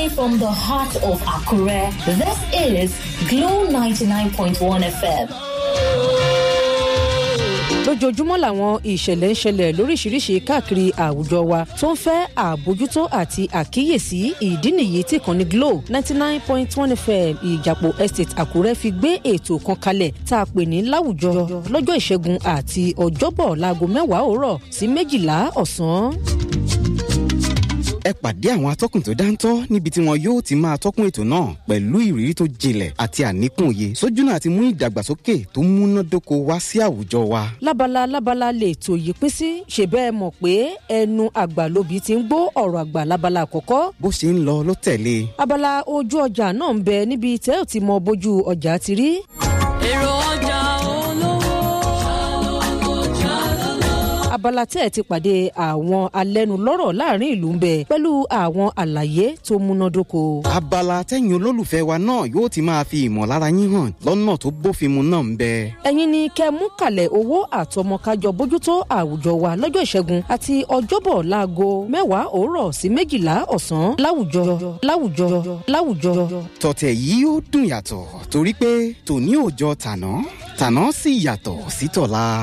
Live from the heart of Akure, this is Glow 99.1 FM. lójoojúmọ́ làwọn ìṣẹ̀lẹ̀ ń ṣẹlẹ̀ lóríṣiríṣi káàkiri àwùjọ wa tó ń fẹ́ àbójútó àti àkíyèsí ìdí nìyí tí kan ní glo ninety nine point one fm ìjàpọ̀ estate àkúrẹ́ fi gbé ètò kan kalẹ̀ tá a pè ní láwùjọ lọ́jọ́ ìṣẹ́gun àti ọjọ́bọ̀ láago mẹ́wàá òwúrọ̀ sí méjìlá ọ̀sán ẹ pàdé àwọn atọ́kùn tó dáńtọ́ níbi tí wọn yóò ti máa tọ́kùn ètò náà pẹ̀lú ìrírí tó jinlẹ̀ àti àníkùn òye sójúnà àti mú ìdàgbàsókè tó múnádóko wá sí àwùjọ wa. lábala lábala lè tó yí pín sí ṣe bẹ́ẹ̀ mọ̀ pé ẹnu àgbà lóbi ti ń gbọ́ ọ̀rọ̀ àgbà lábala àkọ́kọ́. bó ṣe ń lọ ló tẹ̀lé. abala ojú ọjà náà ń bẹ níbi tẹ́ ò ti mọ bójú ọjà ti rí. èrò ọjà abala tẹ́ ẹ̀ ti pàdé àwọn alẹ́nulọ́rọ̀ láàrin ìlú ń bẹ pẹ̀lú àwọn àlàyé tó múnádóko. abala tẹ́yìn olólùfẹ́ wa náà yóò ti máa fi ìmọ̀lára yín hàn lọ́nà tó bófin mu náà ń bẹ. ẹ̀yin ni kẹ́ mú kalẹ̀ owó àtọmọkájọ bójútó àwùjọ wa lọ́jọ́ ìṣẹ́gun àti ọjọ́bọ̀ láago mẹ́wàá òórọ̀ sí méjìlá ọ̀sán láwùjọ láwùjọ láwùjọ. tọ̀tẹ̀ yìí ó dùn yàtọ̀ torí pé tòní ò jọ tàná tàná sì yàtọ̀ sí tọ̀la.